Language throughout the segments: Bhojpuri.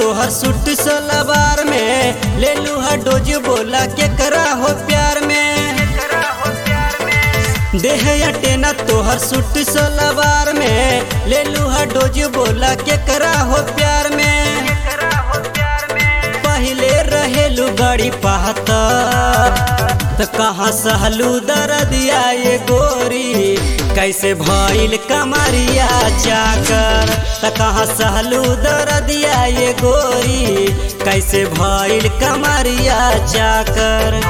तोहर सूट सलवार में ले लूहा डोज बोला के करा हो प्यार में देह अटेना तोहर सूट सलवार में ले लूहा डोज बोला के करा हो प्यार में पहले रहेलू बड़ी पाहता त कहाँ सहलू दरदिया ये गोरी कैसे भइल कमरिया चाकर त कहाँ सहलू दरदिया ये गोरी कैसे भइल कमरिया चाकर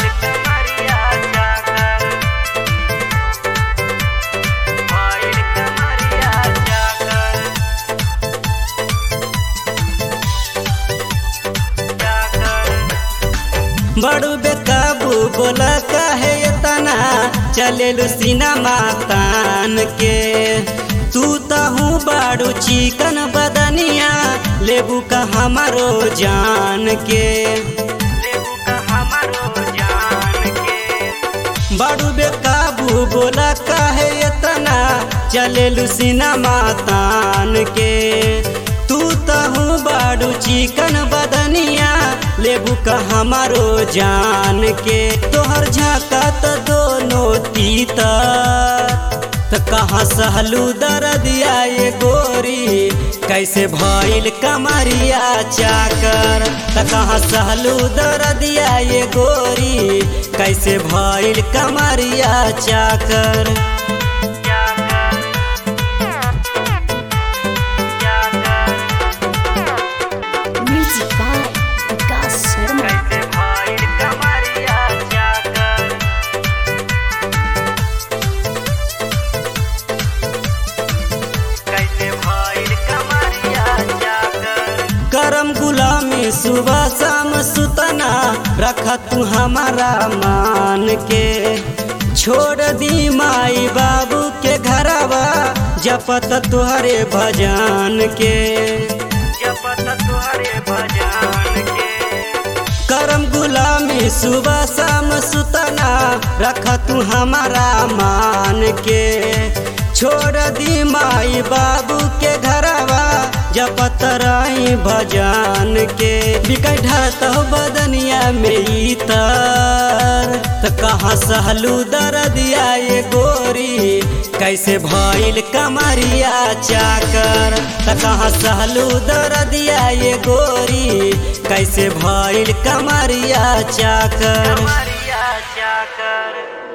बड़ू बेकाबू बोला काहे इतना चलेलू सिनेमा तान के तू तहू बाड़ू चिकन बदनिया लेबू का हमारो जान के बड़ू बेकाबू बोला काहे इतना चलेलू सिनेमा तान के तू तहू बाड़ू चिकन बदनिया लेबू का हमारो जान के तोहर झाका त दोनों तीता त कहाँ सहलू दरदिया ये गोरी कैसे भइल कमरिया चाकर त कहाँ सहलू दरदिया ये गोरी कैसे भइल कमरिया चाकर Music by Vikas Sharma. करम गुलामी सुबह शाम सुतना रखा तू हमारा मान के छोड़ दी माई बाबू के घरवा जपत तुहरे भजन के करम गुलामी सुबह शाम सुतना रख तू हमारा मान के छोड़ दी माई बाबू के घरवा जपत रही भजन के बिकट ढरत बदनिया में इतर त कहाँ सहलू दरदिया ये गोरी कैसे भइल कमरिया चाकर त कहाँ सहलू दरदिया ये गोरी कैसे भइल कमरिया चाकर कमरिया चाकर